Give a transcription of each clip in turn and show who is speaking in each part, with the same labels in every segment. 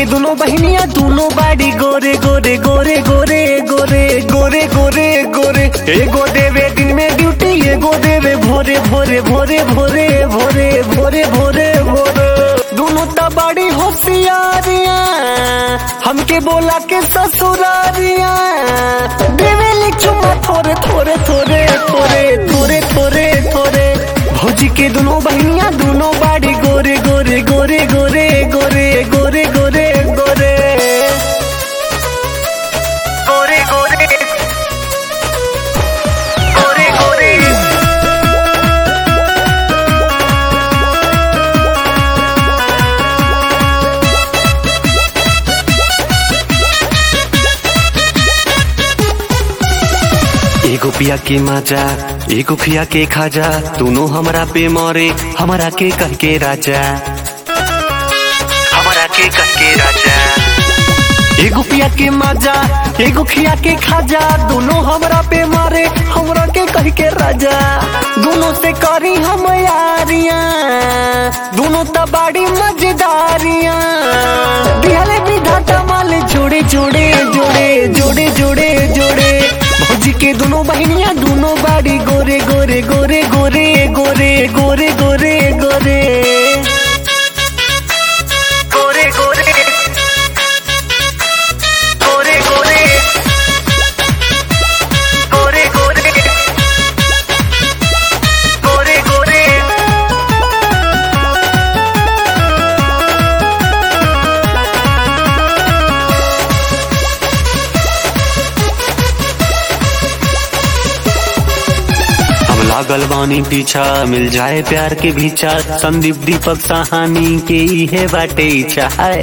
Speaker 1: के दोनों बहनिया दोनों बाड़ी गोरे गोरे गोरे गोरे गोरे गोरे गोरे गोरे एगो देवे दिन में ड्यूटी एगो देवे भोरे भोरे भोरे भोरे भोरे भोरे भोरे भोरे दोनों तो बड़ी होशियारियां हमके बोला के ससुरारियां देवेली चुम्मा थोड़े थोड़े थोड़े थोड़े थोड़े थोड़े थोड़े भौजी के दोनों बहनियां दोनों बाड़ी गोरे गोरे गोरे गोरे गोरे गोरे गोरे गोरे गोरे गोरे गोरे गोरे एगो पिया के माजा एगो खिया के खाजा दोनों हमरा पे मरे हमरा के कह के राजा हमरा के कह के राजा एगो पिया के माजा एगो खिया के खाजा दोनों हमरा पे मारे हमरा के कह के राजा दोनों से करी हम यारियां दोनों तबाड़ी मजेदारियां दिहले विधाता माले जोड़े जोड़े जोड़े जोड़े जोड़े जोड़े भौजी के दोनों बहनियां दोनों बाड़ी गोरे गोरे गोरे गोरे गोरे गोरे गोरे गोरे गोरे गोरे गोरे गोरे गोरे गोरे गोरे गोरे हम लागल बानी पीछा मिल जाए प्यार के भीछा संदीप दीपक सहानी के इहे बाटे इच्छा है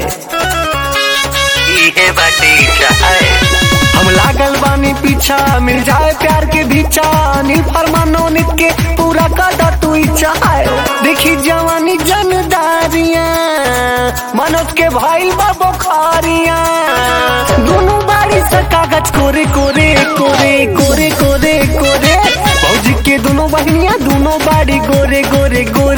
Speaker 1: इहे बाटे इच्छा है हम लागल बानी पीछा मिल जाए प्यार के भीछा अनिल फरमानो नित के पूरा काटा तू इच्छा है देखी जवानी जनदारियां मनोज के भाई बा बुखारियां दोनों बारी से कागज कोरे कोरे कोरे कोरे कोरे कोरे भौजी के दोनों बहनियां दोनों बाड़ी गोरे गोरे गोरे